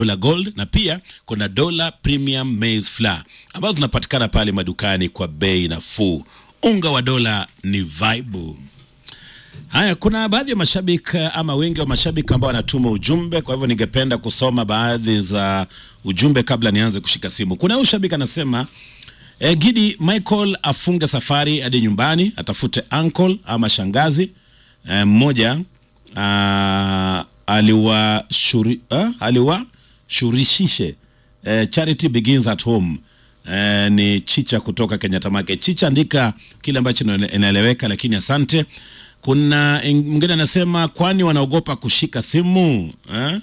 Dola Gold na pia kuna Dola Premium Maize Flour ambazo zinapatikana pale madukani kwa bei nafuu. Unga wa dola ni vaibu. Haya, kuna baadhi ya mashabiki ama wengi wa mashabiki ambao wanatuma ujumbe, kwa hivyo ningependa kusoma baadhi za ujumbe kabla nianze kushika simu. Kuna huyu shabiki anasema eh, Gidi Michael afunge safari hadi nyumbani, atafute uncle ama shangazi eh, mmoja ah, aliwashuri ah, aliwashurishishe eh, charity begins at home eh, ni Chicha kutoka Kenyatta Market. Chicha, andika kile ambacho inaele- inaeleweka, lakini asante. Kuna ing- mwingine anasema kwani wanaogopa kushika simu eh?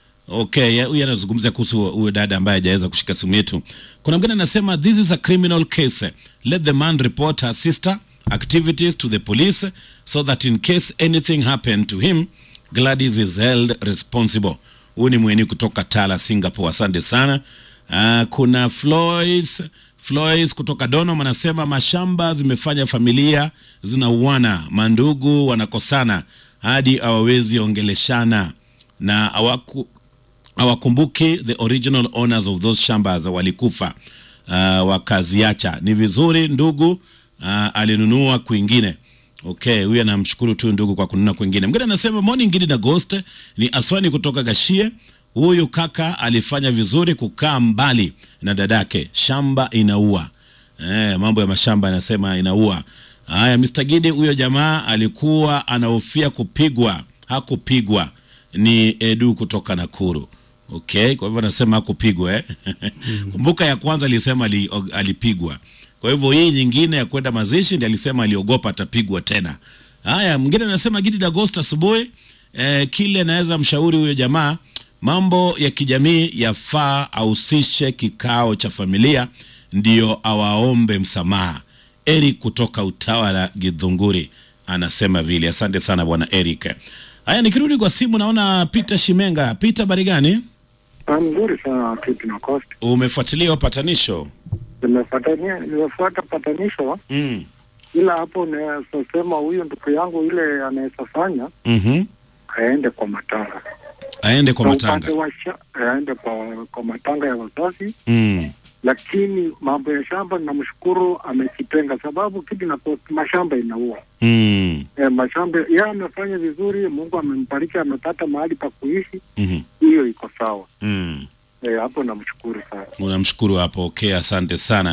Okay, ya- huyu anazungumzia kuhusu huyo dada ambaye hajaweza kushika simu yetu. Kuna mwingine anasema this is a criminal case. Let the man report her sister activities to the police so that in case anything happen to him Gladys is held responsible. Huyu ni mweni kutoka Tala, Singapore. Asante sana. Uh, kuna Floyd Floyd kutoka Donom anasema mashamba zimefanya familia zinauana, mandugu wanakosana hadi hawawezi ongeleshana na hawaku hawakumbuki the original owners of those shambas walikufa, uh, wakaziacha. Ni vizuri ndugu uh, alinunua kwingine. Okay, huyu anamshukuru tu ndugu kwa kununua kwingine. Mwingine anasema morning Gidi na Ghost ni Aswani kutoka Gashie. Huyu kaka alifanya vizuri kukaa mbali na dadake, shamba inaua. Eh, mambo ya mashamba anasema inaua. Haya, Mr. Gidi, huyo jamaa alikuwa anahofia kupigwa, hakupigwa. Ni Edu kutoka Nakuru. Okay, kwa hivyo anasema hakupigwa eh? Kumbuka ya kwanza alisema ali, alipigwa. Kwa hivyo hii nyingine ya kwenda mazishi ndiye alisema aliogopa atapigwa tena. Haya, mwingine anasema Gidi Dagosta asubuhi eh, kile naweza mshauri huyo jamaa mambo ya kijamii yafaa ahusishe kikao cha familia ndio awaombe msamaha. Eric kutoka Utawala Githunguri anasema vile. Asante sana bwana Eric. Haya, nikirudi kwa simu naona Peter Shimenga. Peter, habari gani? Ah, mzuri sana Kiti na Coast. Umefuatilia upatanisho? Nimefuatania nimefuata patanisho, Mm. ila hapo nasema huyu ndugu yangu ile anaweza fanya Mhm. aende kwa matanga Aende kwa Na matanga. upande wa sha, aende kwa, kwa matanga ya wazazi, Mm. lakini mambo ya shamba namshukuru amejitenga, sababu Kiti na Coast mashamba inaua Mm. e, mashamba yeye amefanya vizuri, Mungu amembariki, amepata mahali pa kuishi, Mhm. hiyo iko sawa Mm. e, hapo namshukuru sana. Unamshukuru hapo. Okay, asante sana.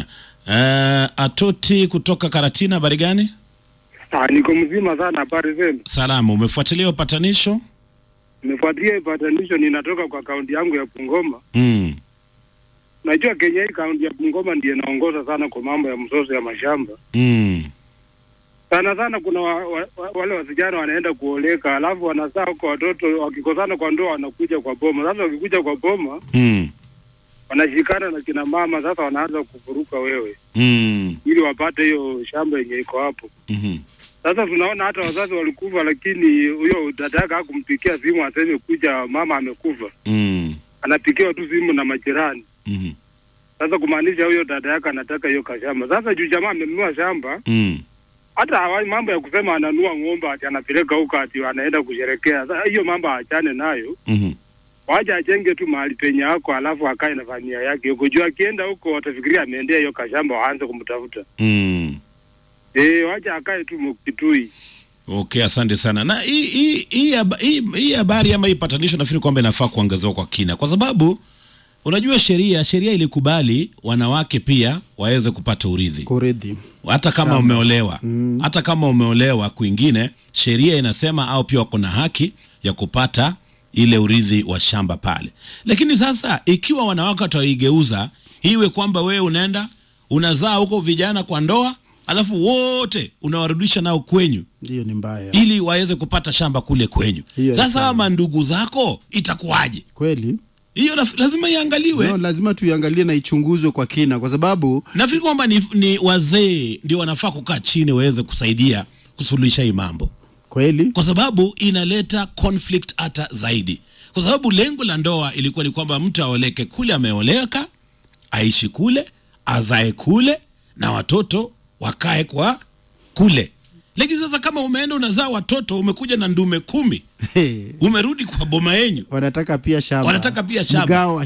Uh, Atoti kutoka Karatina, habari gani? Ah, niko mzima sana, habari zenu? Salama. Umefuatilia upatanisho? Nimefuatilia ipatanisho, ninatoka kwa kaunti yangu ya Bungoma. Mm. Najua Kenya hii kaunti ya Bungoma ndiye inaongoza sana kwa mambo ya mzozo ya mashamba. Mm. Sana sana kuna wa, wa, wa, wale wasichana wanaenda kuoleka, alafu wanazaa huko watoto, wakikosana kwa ndoa wanakuja kwa boma. Sasa wakikuja kwa boma Mm. wanashikana na kina mama, sasa wanaanza kufuruka wewe Mm. ili wapate hiyo shamba yenye iko hapo. Mhm. Sasa tunaona hata wazazi walikufa, lakini huyo dada yake hakumpikia simu aseme kuja mama amekufa, Mm. anapikiwa tu simu na majirani. Mhm. Sasa kumaanisha huyo dada yake anataka hiyo kashamba. Sasa juu jamaa amenunua shamba, Mm. hata hawa- mambo ya kusema ananua ng'ombe ati anapeleka huko ati anaenda kusherekea, sasa hiyo mambo aachane nayo, Mhm. waje ajenge tu mahali penye yako, alafu akae na familia yake huko. Juu akienda huko watafikiria ameendea hiyo kashamba, waanze kumtafuta. Mm. Eh, waje akae tu Mkitui. Okay, asante sana. Na hii hii hii haba- hii hii habari ama hii patanisho nafikiri kwamba inafaa kuangaziwa kwa kina, kwa sababu unajua sheria sheria ilikubali wanawake pia waweze kupata urithi kuridhi hata kama umeolewa mm. hata kama umeolewa kwingine, sheria inasema au pia wako na haki ya kupata ile urithi wa shamba pale. Lakini sasa ikiwa wanawake wataigeuza iwe kwamba wewe unaenda unazaa huko vijana kwa ndoa, alafu wote unawarudisha nao kwenyu hiyo ni mbaya ili waweze kupata shamba kule kwenyu. Hiyo Sasa sawa. ama ndugu zako itakuwaje? kweli Hiyo laf- lazima iangaliwe. no, lazima tuiangalie na ichunguzwe kwa kina kwa sababu Nafikiri kwamba ni, ni wazee ndio wanafaa kukaa chini waweze kusaidia kusuluhisha hii mambo. kweli kwa sababu inaleta conflict hata zaidi, kwa sababu lengo la ndoa ilikuwa ni kwamba mtu aoleke kule ameoleka, aishi kule, azae kule, na watoto wakae kwa kule. lakini sasa kama umeenda unazaa watoto umekuja na ndume kumi umerudi kwa boma yenyu wanataka pia shamba Wanataka pia shamba. mgao wa